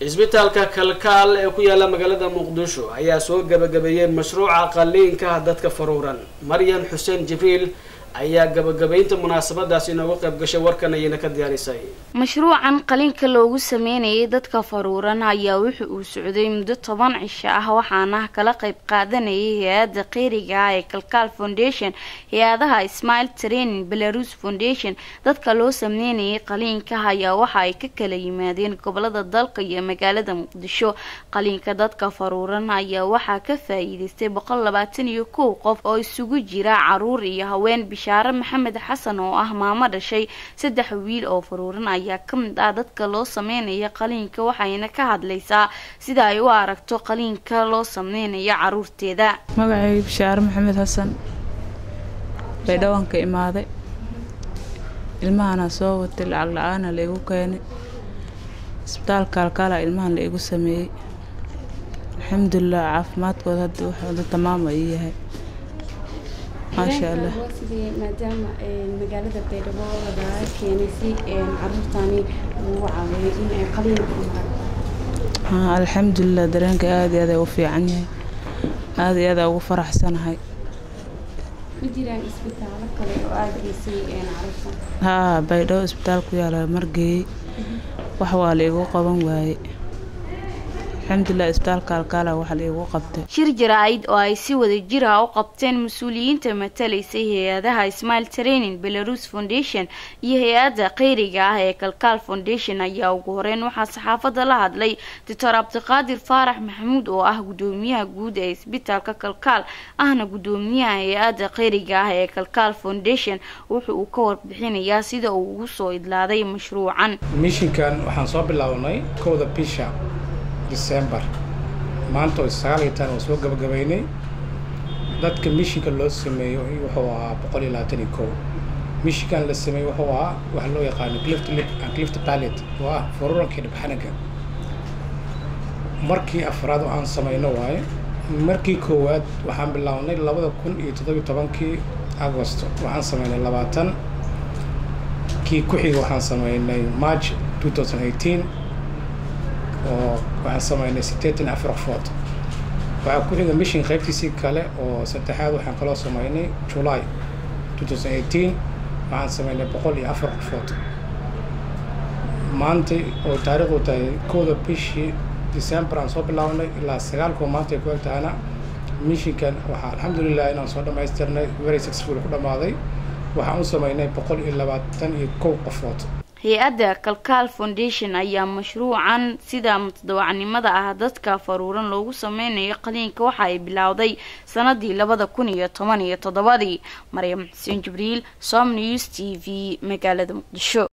cisbitaalka kalkaal ee ku yaala magaalada muqdisho ayaa soo gabagabeeyey mashruuca qaliinka dadka faruuran maryan xuseen jibriil ayaa gabagabaynta munaasabadaasi inooga qayb gashay warkan ayayna ka diyaarisay mashruucan qaliinka loogu sameynayay dadka faruuran ayaa wuxa uu socday muddo toban cisho ah waxaana kala qayb qaadanayay hay-adda qeyriga ah ee kalkaal foundation hay-adaha smile training belarus foundation dadka loo sameynayay qaliinka ayaa waxa ay ka kala yimaadeen gobolada dalka iyo magaalada muqdisho qaliinka dadka faruuran ayaa waxaa ka faa-iideystay boqol labaatan iyo kow qof oo isugu jira caruur iyo haween bishaare maxamed xasan oo ah maamo dhashay saddex wiil oo faruuran ayaa ka mid ah dadka loo sameynaya qaliinka waxayna ka hadlaysaa sida ay u aragto qaliinka loo sameynayo caruurteeda magacay bishaare maxamed xasan baydhawanka imaaday ilmahana soo watay lacag la-aana la igu keenay isbitaalka alkaala ilmahan la igu sameeyey alxamdulilah caafimaadkooda hadda wuxuuda tamaama ii yahay maasha allah maadaama magaalada baydhabo lagaa keenay si caruurtani lagu caawiyo in ay qaliin ku maraan alxamdulilah dareenka aada iyo aada u fiican yahay aada iyo aada ugu faraxsanahay ma jiraan isbitaallo kale oo aada geysay caruurtan haa baydhabo isbitaal ku yaala margeeyey wax waa la igu qaban waaye alxamdulilah isbitaalka alkaala waxa la igu qabtay shir jaraa'id oo ay si wada jir ah u qabteen mas-uuliyiinta matalaysay hay-adaha smile training belarus foundation iyo hay-adda qeyriga ah ee kalkaal foundation ayaa ugu horeyn waxaa saxaafadda la hadlay doctor cabdiqaadir faarax maxamuud oo ah gudoomiyaha guud ee isbitaalka kalkaal ahna gudoomiyaha hay-adda qeyriga ah ee kalkaal foundation wuxa uu ka warbixinayaa sida uu ugu soo idlaaday mashruucan mishinkan waxaan soo bilownay kowda bisha december maanta oo sagaal iyo tan oo soo gabagabaynay dadka mishinka loo sameeyo wuxuu ahaa boqol iyo labaatan iyo kow mishinkan la sameeyey wuxuu ahaa waxa loo yaqaano clift lip and clift pallet oo ah fururanka dhibxanaga markii afraad oo aan samayno waaye markii koowaad waxaan bilownay labada kun iyo toddobiyo tobankii agost waxaan sameynay labaatan kii ku xiga waxaan sameynay march two thousand eighteen oo waxaan sameynay sideetan afar qofood waxaa ku xiga mishin qaybtiisii kale oo saddexaad waxaan kaloo sameynay july two thousand eighteen waxaan sameynay boqol iyo afar qofood maanta oo taariikhdu tahay kowda bishii december aan soo bilaabnay ilaa sagaalkoo maanta ay ku eg tahana mishinkan waxaa alxamdulilah inaan soo dhammaystirnay very successful ku dhammaaday waxaan u sameynay boqol iyo labaatan iyo kow qofood hay-adda kalkaal foundation ayaa mashruucan sida mutadawacnimada ah dadka faruuran loogu sameynayo qaliinka waxa ay bilowday sanadii labada kun iyo toban iyo toddobadii maryam xuseen jibriil som news t v magaalada muqdisho